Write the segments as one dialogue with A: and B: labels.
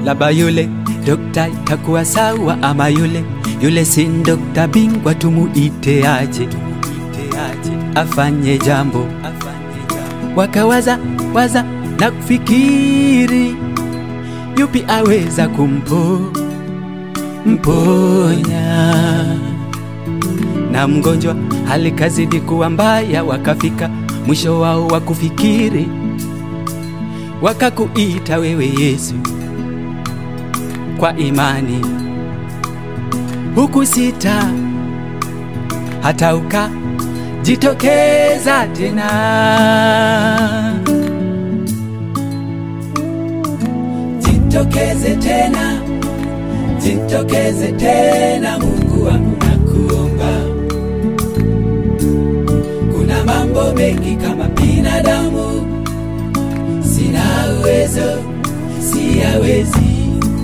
A: laba yule dokta itakuwa sawa, ama yule yule si dokta bingwa, tumuite aje, afanye jambo. Wakawaza waza na kufikiri, yupi aweza kumpo mponya na mgonjwa hali kazidi kuwa mbaya, wakafika mwisho wao wa kufikiri, wakakuita wewe Yesu kwa imani, huku sita hata ukajitokeza tena. Jitokeze tena, jitokeze tena, Mungu wangu nakuomba. Kuna mambo mengi kama binadamu sina uwezo, siyawezi.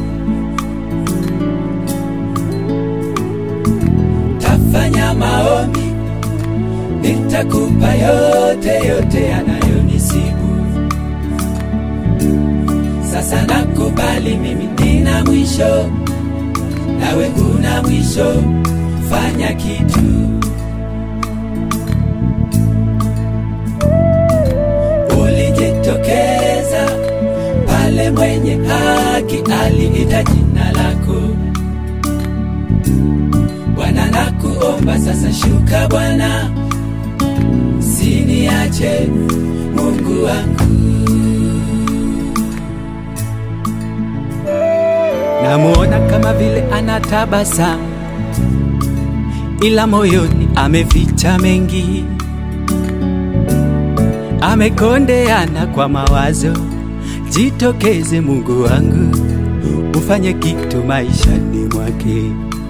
A: Tafanya maombi, nitakupa yote yote yanayonisibu. Sasa nakubali mimi nina mwisho, nawe huna mwisho. Fanya kitu ulijitokeza pale mwenye haki aliita jina lako Bwana, nakuomba sasa, shuka Bwana, siniache Mungu wangu. Namuona kama vile anatabasamu, ila moyoni ameficha mengi amekondeana kwa mawazo. Jitokeze Mungu wangu, ufanye kitu maishani mwake.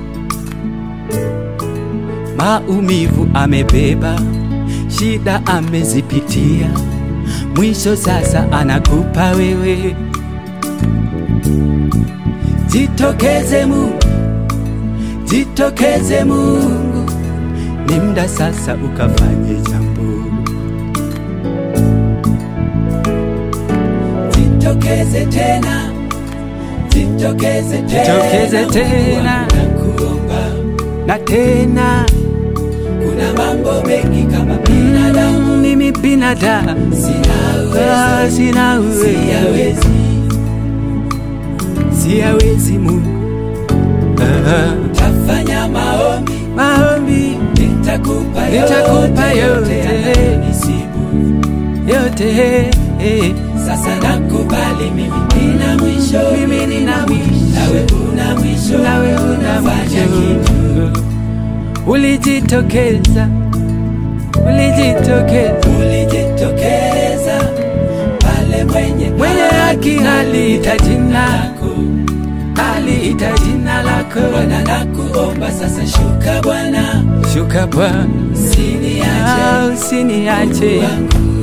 A: Maumivu amebeba, shida amezipitia, mwisho sasa anakupa wewe. Jitokeze Mungu, jitokeze Mungu, ni muda sasa ukafanye jambo. Jitokeze tena, jitokeze tena,
B: Jitokeze tena.
A: nakuomba.
B: na tena
A: Kuna mambo mengi kama binadamu,
B: mimi binadamu
A: sina
B: ah,
A: uwezo,
B: sina uwezo,
A: siyawezi,
B: siyawezi Mungu Ah,
A: tafanya maombi,
B: maombi
A: nitakupa
B: Nitakupa
A: yote, yote
B: yote.
A: yanayonisibu.
B: yote eh,
A: Sasa nakubali mimi nina mwisho,
B: mimi nina mwisho
A: nawe una mwisho,
B: nawe una
A: fanya kitu
B: mwisho. Ulijitokeza, ulijitokeza
A: ulijitokeza pale mwenye
B: mwenye haki aliita jina,
A: lako
B: aliita jina lako.
A: Bwana, nakuomba sasa, shuka Bwana,
B: Shuka Bwana,
A: usiniache
B: ah, usiniache
A: wangu